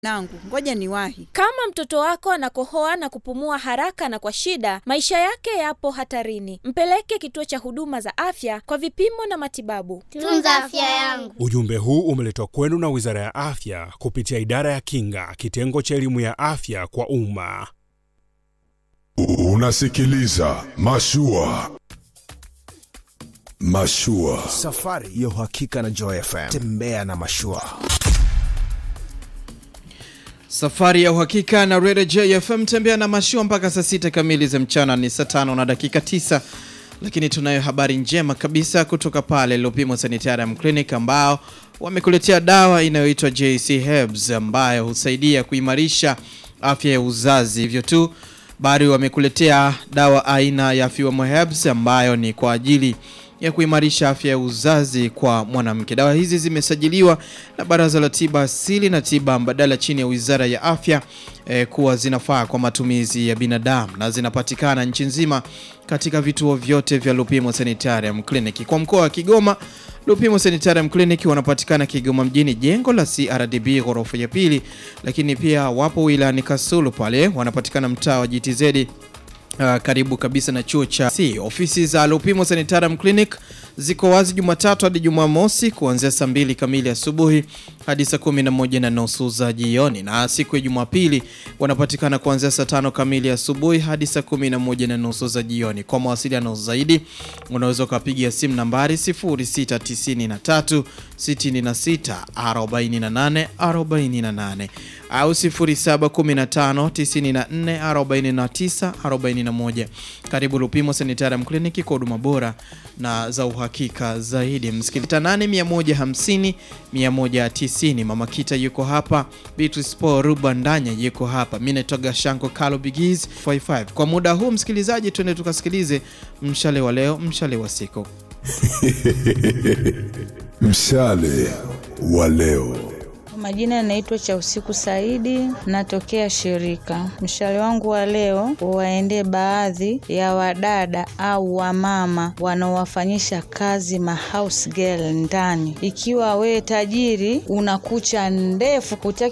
nangu, ngoja niwahi. Kama mtoto wako anakohoa na kupumua haraka na kwa shida, maisha yake yapo hatarini. Mpeleke kituo cha huduma za afya kwa vipimo na matibabu. Tunza afya yangu. Ujumbe huu umeletwa kwenu na Wizara ya Afya kupitia Idara ya Kinga, kitengo cha elimu ya afya kwa umma. Unasikiliza Mashua. Mashua. Safari ya uhakika na Joy FM. Tembea na mashua. Safari ya uhakika na Radio JFM tembea na mashua mpaka saa sita kamili za mchana, ni saa tano na dakika tisa. Lakini tunayo habari njema kabisa kutoka pale Lupimo Sanitarium Clinic ambao wamekuletea dawa inayoitwa JC Herbs ambayo husaidia kuimarisha afya ya uzazi. Hivyo tu bado wamekuletea dawa aina ya Fuemo Herbs ambayo ni kwa ajili ya kuimarisha afya ya uzazi kwa mwanamke. Dawa hizi zimesajiliwa na Baraza la Tiba Asili na Tiba Mbadala chini ya Wizara ya Afya eh, kuwa zinafaa kwa matumizi ya binadamu na zinapatikana nchi nzima katika vituo vyote vya Lupimo Sanitarium Clinic. Kwa mkoa wa Kigoma, Lupimo Sanitarium Clinic wanapatikana Kigoma mjini, jengo la CRDB ghorofa ya pili, lakini pia wapo wilayani Kasulu pale wanapatikana mtaa wa GTZ Uh, karibu kabisa na chuo cha C. Ofisi za Lupimo Sanitarium Clinic ziko wazi Jumatatu hadi Jumamosi kuanzia saa mbili kamili asubuhi hadi saa kumi na moja na nusu za jioni, na siku ya Jumapili wanapatikana kuanzia saa tano kamili asubuhi hadi saa kumi na moja na nusu za jioni. Kwa mawasiliano zaidi unaweza ukapigia simu nambari 0693 66 48 48 au 0715 94 49 41. Karibu Lupimo Sanitarium Clinic kwa huduma bora na za uhakika zaidi. Msikiliza 8150 190. Mama Kita yuko hapa, Beatrice Paul Rubandanya yuko hapa, mimi naitwa Shanko Kalo Bigiz 55. Kwa muda huu msikilizaji, twende tukasikilize mshale wa leo, mshale wa siku. Mshale wa leo. Majina yanaitwa cha usiku Saidi, natokea shirika. Mshale wangu wa leo waendee baadhi ya wadada au wamama wanaowafanyisha kazi ma house girl ndani. Ikiwa we tajiri una kucha ndefu, hutaki